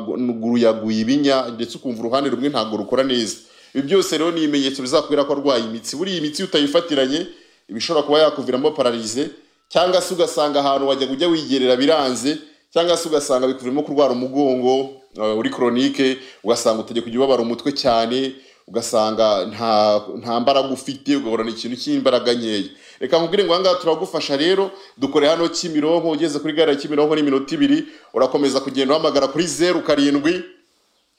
amaguru yaguye ibinya ndetse ukumva uruhande rumwe ntabwo rukora neza ibi byose rero ni ibimenyetso bizakwira ko arwaye imitsi buriya imitsi iyo utayifatiranye bishobora kuba yakuviramo pararize cyangwa se ugasanga ahantu wajya ujya wigerera biranze cyangwa se ugasanga bikuviramo kurwara umugongo uh, uri koronike ugasanga utajya kujya ubabara umutwe cyane ugasanga nta nta mbaraga ufite ugahorana ikintu cy'imbaraga nkeya reka nkubwire ngo ahangaha turagufasha rero dukore hano kimironko ugeze kuri gare ya kimironko ni iminota ibiri urakomeza kugenda uhamagara kuri zeru karindwi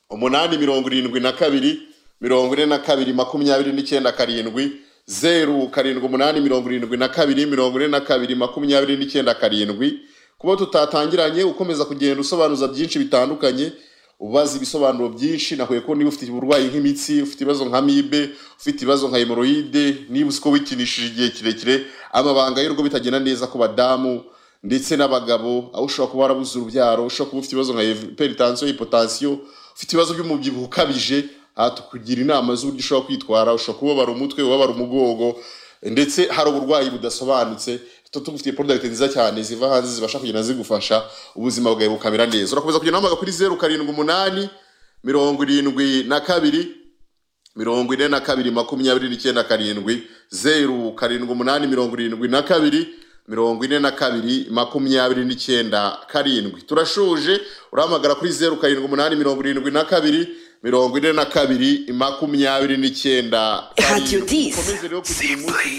umunani mirongo irindwi na kabiri mirongo ine na kabiri makumyabiri n'icyenda karindwi zeru karindwi umunani mirongo irindwi na kabiri mirongo ine na kabiri makumyabiri n'icyenda karindwi kuba tutatangiranye ukomeza kugenda usobanuza byinshi bitandukanye ubaza ibisobanuro byinshi nahuye ko niba ufite uburwayi nk'imitsi ufite ibibazo nka mibe ufite ibibazo nka hemoroide niba uzi ko wikinishije igihe kirekire amabanga y'urugo bitagenda neza ku badamu ndetse n'abagabo aho ushobora kuba warabuze urubyaro ushobora kuba ufite ibibazo nka peritansiyo hipotansiyo ufite ibibazo by'umubyibuho ukabije aha tukugira inama z'uburyo ushobora kwitwara ushobora kubabara umutwe ubabara umugongo ndetse hari uburwayi budasobanutse tugufitiye porodagiti nziza cyane ziva hanze zibasha kugenda zigufasha ubuzima bwawe bukamera neza urakomeza kugenda uhamagara kuri zeru karindwi umunani mirongo irindwi na kabiri mirongo ine na kabiri makumyabiri n'icyenda karindwi zeru karindwi umunani mirongo irindwi na kabiri mirongo ine na kabiri makumyabiri n'icyenda karindwi turashuje urahamagara kuri zeru karindwi umunani mirongo irindwi na kabiri mirongo ine na kabiri makumyabiri n'icyenda Radio karindwi Dis. ukomeze rero kugira umunsi